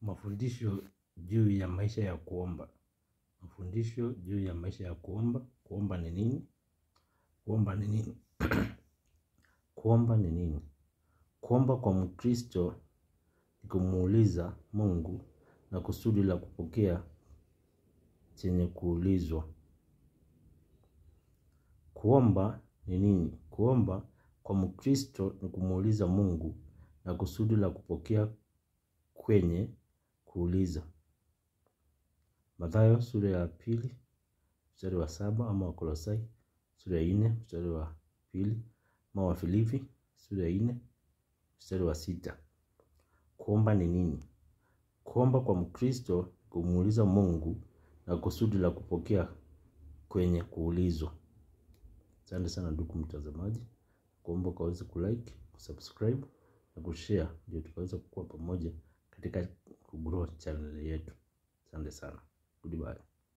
Mafundisho juu ya maisha ya kuomba. Mafundisho juu ya maisha ya kuomba. Kuomba ni nini? Kuomba ni nini? Kuomba ni nini? Kuomba kwa mkristo ni kumuuliza mungu na kusudi la kupokea chenye kuulizwa. Kuomba ni nini? Kuomba kwa mkristo ni kumuuliza mungu na kusudi la kupokea kwenye kuuliza. Mathayo sura ya pili, mstari wa saba ama wakolosai, sura ya nne, mstari wa pili, ama wafilipi, sura ya nne, mstari wa sita. Kuomba ni nini? Kuomba kwa mkristo kumuuliza mungu na kusudi la kupokea kwenye kuulizwa. Asante sana ndugu mtazamaji. Kuomba ukaweze kulike, kusubscribe na kushare ndio tukaweze kukua pamoja katika kugrow channel yetu. Asante sana. Goodbye.